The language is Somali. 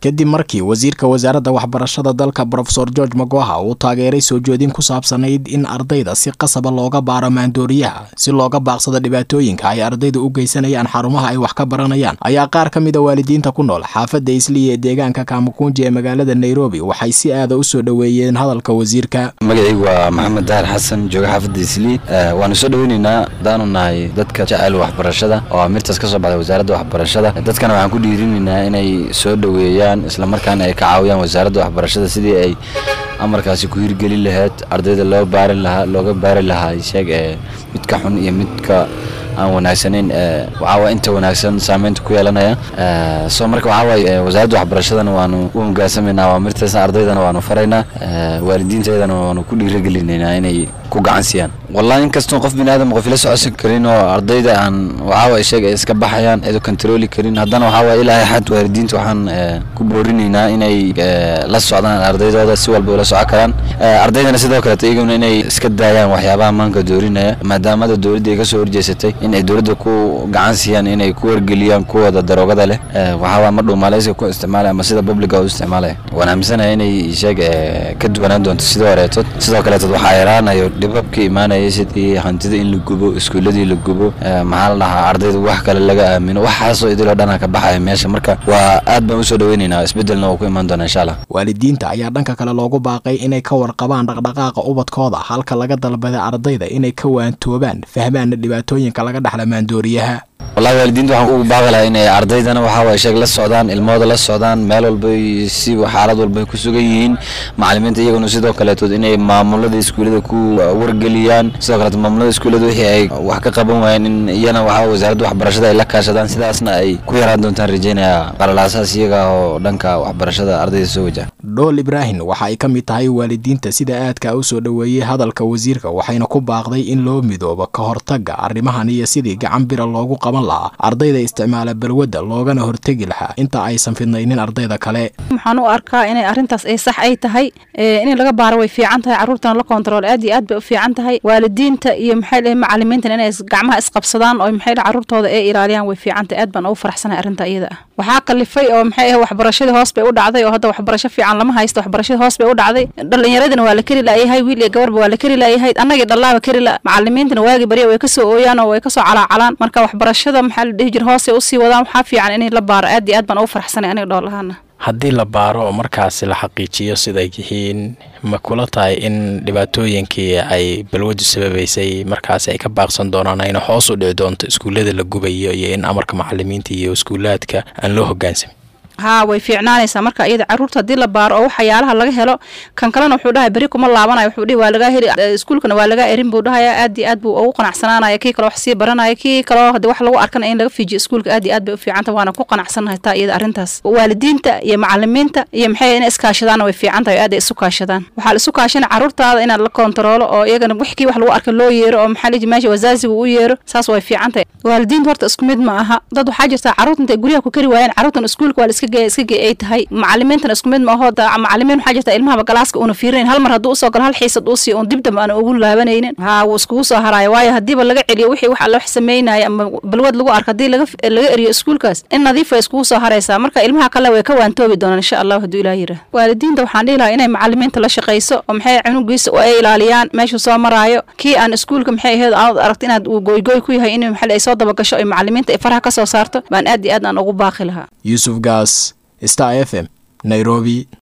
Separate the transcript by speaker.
Speaker 1: kadib markii wasiirka wasaaradda waxbarashada dalka brofesor george magoha uu taageeray soo jeedin ku saabsanayd in ardayda si qasaba looga baaro maandooriyaha si looga baaqsado dhibaatooyinka ay ardayda u geysanayaan xarumaha ay wax ka baranayaan ayaa qaar ka mid a waalidiinta ku nool xaafadda isliya ee deegaanka kamukunji ee magaalada nairobi waxay si aada u soo dhoweeyeen hadalka wasiirka
Speaker 2: magacaygu waa maxamed dahar xasan jooga xaafadda islii waanu soo dhoweyneynaa hadaanu nahay dadka jecel waxbarashada oo amirtaas ka soo baxday wasaaradda waxbarashada dadkana waxaan ku dhiirinaynaa inay soo dhoweeyaan islamarkaana ay ka caawiyaan wasaaradda waxbarashada sidii ay amarkaasi ku hirgelin lahayd ardayda loo baari lahaa looga baari lahaa sheeg ee midka xun iyo midka aan wanaagsanayn waxaawa inta wanaagsan saameynta ku yeelanaya soo marka waxaawaay wasaaradda waxbarashadana waanu u hogaansamaynaa amirtaasna ardaydana waanu faraynaa waalidiinteedana waanu ku dhiiragelinaynaa inay ku gacan siiyaan wallahi inkastoo qof bini aadam qof ila socodsan karin oo ardayda aan waxaawaay sheeg ay iska baxayaan cido kontarooli karin haddana waxaawaay ilaahay xad waalidiinta waxaan ku boorinaynaa inay la socdaan ardaydooda si walba ula soco karaan ardaydana sidoo kaleeto iyaguna inay iska daayaan waxyaabaha maanka doorinaya maadaamada dowladda ay ka soo horjeesatay in ay dowladda ku gacan siiyaan inay ku wargeliyaan kuwooda daroogada leh waxaawaa ma dhuumaaleysiga ku isticmaalaya ama sida publica u isticmaalaya waan aaminsanaya inay sheeg ka duwanaan doonto sidoo horeetood sidoo kaleetood waxaa yaraanayo dhibabka imaanaya sidii hantida in la gubo iskuuladii la gubo maxaa la dhahaa ardayda wax kale laga aamino waxaasoo idiloo dhana ka baxaya meesha marka waa aad baan usoo dhoweynaynaa isbedelna waa ku imaan doona insha allah
Speaker 1: waalidiinta ayaa dhanka kale loogu baaqay inay ka warqabaan dhaqdhaqaaqa ubadkooda halka laga dalbaday ardayda inay ka waantoobaan fahmaana dhibaatooyinka laga dhexla maandooriyaha
Speaker 2: wallahi waalidiinta waxaan ugu baaqi lahaa inay ardaydana waxaawaay sheeg la socdaan ilmahooda la socdaan meel walbay si xaalad walbay ku sugan yihiin macalimiinta iyaguna sidoo kaleetood inay maamulada iskuullada ku wargeliyaan sidoo kaleeto maamulada iskuullada wixii ay wax ka qaban waayeen in iyana waxaa wasaaradda waxbarashada ay la kaashadaan sidaasna ay ku yaraan doontaan rajeynaya qalalaasaas iyaga oo dhanka waxbarashada ardayda soo wajaha
Speaker 1: dhool ibraahim waxa ay ka mid tahay waalidiinta sida aadka u soo dhoweeyey hadalka wasiirka waxayna ku baaqday in loo midoobo ka hortagga arrimahan iyo sidii gacan bira loogu qaban lahaa ardayda isticmaala balwadda loogana hortegi lahaa inta aysan fidnaynin ardayda kale
Speaker 3: waxaan u arkaa inay arrintaas ay sax ay tahay in laga baaro way fiican tahay carruurtana la kontarool aad iyo aad bay u fiican tahay waalidiinta iyo maxay dhahay macalimiintana inay gacmaha isqabsadaan oo maxay dhahay carruurtooda ay ilaaliyaan way fiican tahay aad baan ugu faraxsanahay arrinta iyada ah waxaa kalifay oo maxay ahay waxbarashadii hoos bay u dhacday oo hadda waxbarasho fiican lama haysto waxbarashadii hoos bay u dhacday dhalinyaradina waa la keri laayahay wiil iyo gabarba waa la keri laayahay annagii dhallaaba keri la macalimiintana waagi barya way kasoo ooyaan oo way kasoo calaacalaan marka waxbarashada maxaa la dhihi jira hoosay usii wadaan waxaa fiican inay la baaro aad iyo aad baan ugu faraxsanay aniga dhoolahaana
Speaker 1: haddii la baaro oo markaasi la xaqiijiyo siday yihiin ma kula tahay in dhibaatooyinkii ay balwadu sababaysay markaasi ay ka baaqsan doonaan ayna hoos u dhici doonto iskuullada la gubayo iyo in amarka macalimiinta iyo iskuulaadka aan loo hogaansamin
Speaker 3: haa way fiicnaanaysaa marka iyada carruurta haddii la baaro oo waxyaalaha laga helo kan kalena wuxuu dhahay beri kuma laabanayo wuxuu dhihi waa lagaa heli iskuulkana waa lagaa erin buu dhahaya aad iyo aad buu ugu qanacsanaanaya kii kaloo wax sii baranaya kii kaloo haddii wax lagu arkana in laga fiijiyo iskuulka aad iyo aad bay u fiicanta waana ku qanacsanahay taa iyada arrintaas waalidiinta iyo macalimiinta iyo maxay inay iskaashadaanna way fiican tahay aad ay isu kaashadaan waxaa la isu kaashana carruurtaada inaad la kontaroolo oo iyagana wixkii wax lagu arka loo yeero oo maxaa liji meesha wasaasiga u yeero saas way fiican tahay waalidiinta horta isku mid ma aha dad waxaa jirta carruurta intay guryaha ku kari waayeen carruurtan iskuulka waa la iska geeya iska geey ay tahay macalimiintana isku mid ma aho macalimiin waxaa jirta ilmahaba galaaska una fiirinayn hal mar hadduu usoo galo hal xiisad uu siiyo un dib dambe aan ugu laabanaynin haa wuu iskugu soo haraayo waayo haddiiba laga celiyo wixii wax alla wax sameynaya ama balwad lagu arko haddii laga laga eriyo iskuulkaas in nadiif way iskugu soo haraysaa marka ilmaha kale way ka waantoobi doonaan insha allah hadduu ilaah yirah waalidiinta waxaan dhihi lahaa inay macalimiinta la shaqayso oo maxay cunugiisa oo ay ilaaliyaan meeshuu soo maraayo kii aan iskuulka maxay ahayd aad aragto inaad uu goygoy ku yahay in maxay ay soo dabagasho ay macalimiinta ay faraha ka soo saarto baan aad iyo aad aan ugu baaqi lahaa
Speaker 1: yuusuf gaas star f m nairobi